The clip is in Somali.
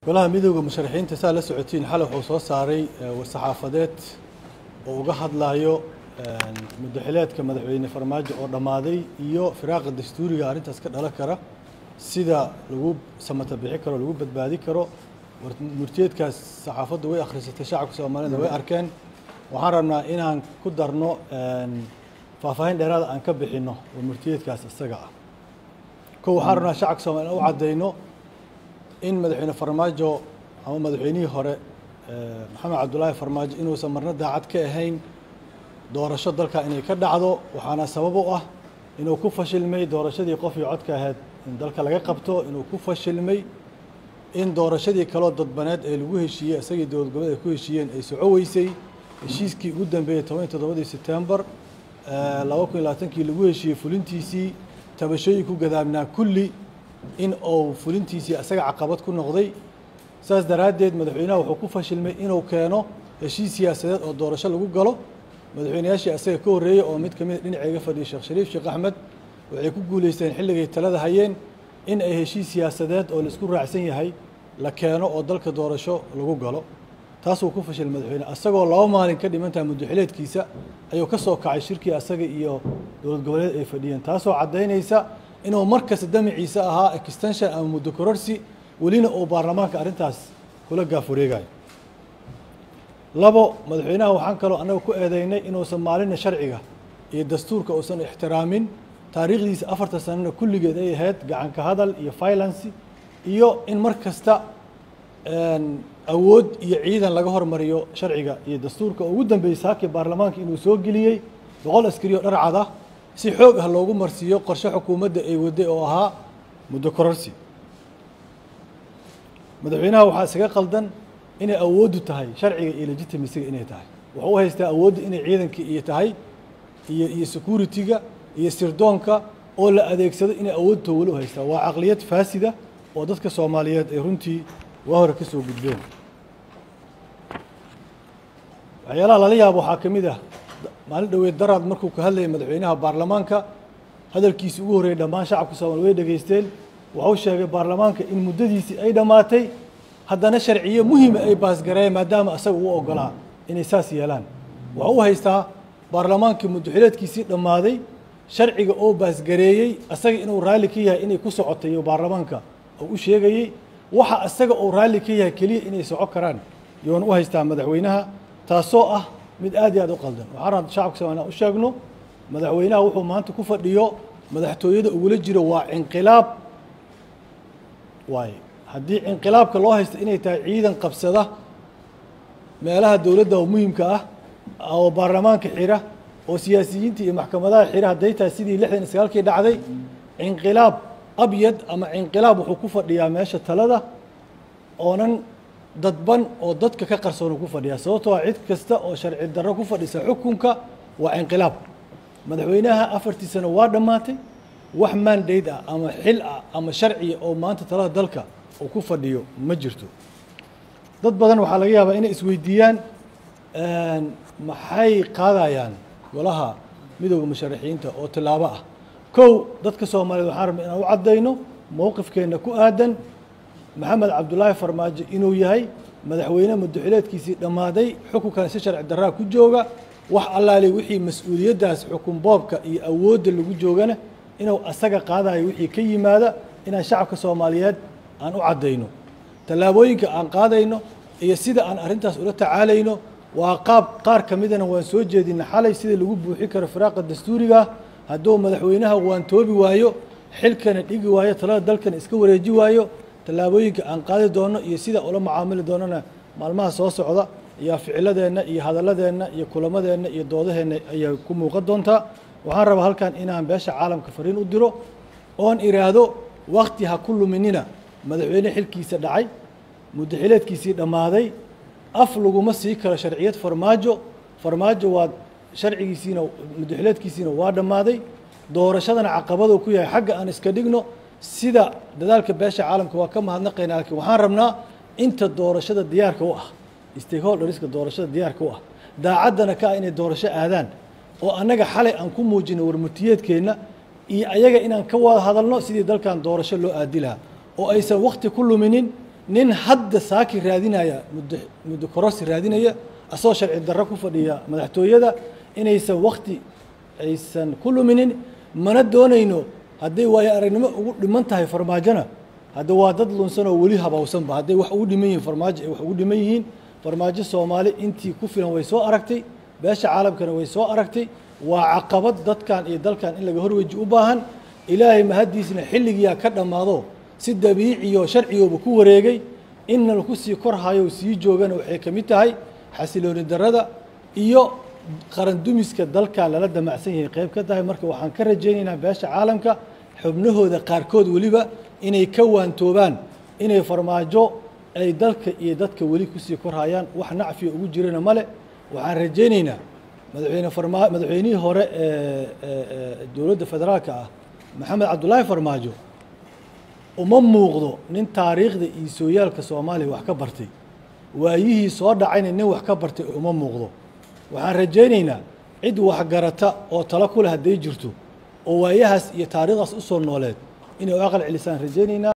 golaha midooda musharaxiinta saa la socotiin xalay wuxuu soo saaray war-saxaafadeed oo uga hadlayo muddaxileedka madaxweyne farmaajo oo dhammaaday iyo firaaqa dastuuriga arrintaas ka dhalan kara sida lagu samata bixi karo lagu badbaadi karo murtiyeedkaas saxaafaddu way akhrisatay shacabka soomaalida way arkeen waxaan rabnaa inaan ku darno faahfaahin dheeraada aan ka bixinno oo murtiyeedkaas isaga ah kow waxaan rabnaa shacabka soomaliya u caddayno in madaxweyne farmaajo ama madaxweynihii hore maxamed cabdullaahi farmaajo inuusan marna daacad ka ahayn doorasho dalka inay ka dhacdo waxaana sabab u ah inuu ku fashilmay doorashadii qof iyo codka ahayd in dalka laga qabto inuu ku fashilmay in doorashadii kaloo dadbaneed ee lagu heshiiyey isagii dowlad goboleed ay ku heshiiyeen ay soco weysay heshiiskii ugu dambeeyey toban iyo toddobadii sebtembar laba kun iyo labaatankii lagu heshiiyey fulintiisii tabashooyin ku gadaamnaa kulli in uu fulintiisii isaga caqabad ku noqday saas daraaddeed madaxweynaha wuxuu ku fashilmay inuu keeno heshiis siyaasadeed oo doorasho lagu galo madaxweynayaashii isaga ka horreeyey oo mid ka mid dhinaceega fadhiyay sheekh shariif sheekh axmed waxay ku guulaysteen xilligay talada hayeen in ay heshiis siyaasadeed oo laisku raacsan yahay la keeno oo dalka doorasho lagu galo taasuu ku fashil madaxweyne isagoo laba maalin ka dhimantaha muddaxileedkiisa ayuu ka soo kacay shirkii asaga iyo dowlad goboleed ay fadhiyeen taasoo caddaynaysa inuu markasta damaciisa ahaa extension ama muddo kororsi welina uu baarlamaanka arrintaas kula gaafureegayo labo madaxweynaha waxaan kaloo annaga ku eedeynay inuusan maalina sharciga iyo dastuurka uusan ixtiraamin taariikhdiisa afartan sanana kulligeed ay ahayd gacanka hadal iyo violence iyo in mar kasta awood iyo ciidan laga hormariyo sharciga iyo dastuurka oo ugu dambeeyey saakii baarlamaanka inuu soo geliyey boqol askari oo dharcad ah si xoog ah loogu marsiiyo qorshe xukuumadda ay waday oo ahaa muddo kororsi madaxweynaha waxaa isaga qaldan inay awooddu tahay sharciga iyo legitimisiga inay tahay wuxuu u haystaa awoodda inay ciidankii iyo tahay iyo iyo security-ga iyo sirdoonka oo la adeegsado inay awoodto weli u haystaa waa caqliyad faasida oo dadka soomaaliyeed ay runtii waa hore ka soo gudbeen waxyaalaha lala yaabo waxaa ka mid ah maalin dhoweed daraad markuu ka hadlayay madaxweynaha baarlamaanka hadalkiisi ugu horreeyey dhammaan shacabka soomaliya way dhegaysteen wuxuu sheegay baarlamaanka in muddadiisii ay dhammaatay haddana sharciyo muhima ay baasgareeyeen maadaama asaga uu ogolaa inay saas yeelaan wuxuu u haystaa baarlamaankii muddaxileedkiisii dhammaaday sharciga oo baasgareeyey asaga inuu raalli ka yahay inay ku socotay iyo baarlamaanka oo u sheegayey waxa asaga uu raalli ka yahay keliya inay soco karaan yoona u haystaa madaxweynaha taasoo ah mid aad iyo aad u qaldan waxaan rabaa shacabka soomaliya u sheegno madaxweynaha wuxuu maanta ku fadhiyo madaxtooyada ugula jiro waa inqilaab waaye haddii inqilaabka loo haysto inay tahay ciidan qabsada meelaha dowladda oo muhimka ah oo baarlamaanka xira oo siyaasiyiinta iyo maxkamadaha xira hadday tahay sidii lixdan iyo sagaalkii dhacday inqilaab abyad ama inqilaab wuxuu ku fadhiyaa meesha talada oonan dadban oo dadka ka qarsoonu ku fadhiyaa sababtoo ah cid kasta oo sharci darro ku fadhisa xukunka waa inqilaab madaxweynaha afartii sano waa dhammaatay wax mandate ah ama xil ah ama sharciya oo maanta talada dalka uu ku fadhiyo ma jirto dad badan waxaa laga yaabaa inay isweydiiyaan maxay qaadayaan golaha midooda musharaxiinta oo tilaabo ah kow dadka soomaaliyeed waxaan rabna inaan u caddayno mowqifkeenna ku aadan maxamed cabdullaahi farmaajo inuu yahay madaxweyne muddaxileedkiisii dhammaaday xukunkan si sharci darraa ku jooga wax allaali wixii mas-uuliyaddaas xukun boobka iyo awoodda lagu joogana inuu asaga qaadayo wixii ka yimaada inaan shacabka soomaaliyeed aan u caddayno tallaabooyinka aan qaadayno iyo sida aan arrintaas ula tacaalayno waa qaab qaar ka midana waan soo jeedina xalay sida lagu buuxi karo firaaqa dastuuriga hadduu madaxweynaha waan toobi waayo xilkana dhigi waayo talada dalkana iska wareeji waayo tallaabooyinka aan qaadi doono iyo sida ula macaamili doonana maalmaha soo socda iyo ficiladeenna iyo hadalladeenna iyo kulamadeenna iyo doodaheenna ayay ku muuqan doontaa waxaan rabaa halkan inaan beesha caalamka fariin u diro oon iraahdo wakti ha ku luminina madaxweyne xilkiisa dhacay muddaxileedkiisii dhammaaday af laguma sii karo sharciyad farmaajo farmaajo waa sharcigiisiina muddaxileedkiisiina waa dhammaaday doorashadana caqabaduu ku yahay xagga aan iska dhigno sida dadaalka beesha caalamka waa ka mahadnaqaynaa laakiin waxaan rabnaa inta doorashada diyaarka u ah stakeholderska doorashada diyaarka u ah daacaddana ka ah inay doorasho aadaan oo annaga xalay aan ku muujino warmutiyeedkeenna iyo ayaga inaan ka wada hadalno sidii dalkan doorasho loo aadi lahaa oo aysan wakti ku luminin nin hadda saaki raadinaya muddo muddo kororsi raadinaya asagoo sharci darro ku fadhiya madaxtooyada inaysan wakti aysan ku luminin mana doonayno hadday waayo aragnimo ugu dhiman tahay farmaajona hadda waa dad lunsan oo weli habawsanba hadday wax ugu dhiman yihiin farmaajo ay wax ugu dhiman yihiin farmaajo soomaali intii ku filan way soo aragtay beesha caalamkana way soo aragtay waa caqabad dadkan iyo dalkan in laga horweji u baahan ilaahay mahaddiisna xilligiyaa ka dhammaado si dabiiciyo sharcigooba ku wareegay inna laku sii korhayo sii joogana waxay ka mid tahay xasilooni darrada iyo qaran dumiska dalkan lala damacsan yahay qayb ka tahay marka waxaan ka rajaynaynaa beesha caalamka xubnahooda qaarkood weliba inay ka waantoobaan inay farmaajo ay dalka iyo dadka weli kusii korhayaan wax nacfiya ugu jirana male waxaan rajaynaynaa madaxweyne farma madaxweynihii hore ee dowladda federaalka ah maxamed cabdullaahi farmaajo uma muuqdo nin taariikhda iyo sooyaalka soomaaliya wax ka bartay waayihii soo dhacayna nin wax ka bartay uma muuqdo waxaan rajaynaynaa cid waxgarata oo talo ku leh hadday jirto oo waayahaas iyo taariikhdaas u soo nooleed inay u aqal celisaan rajaynaynaa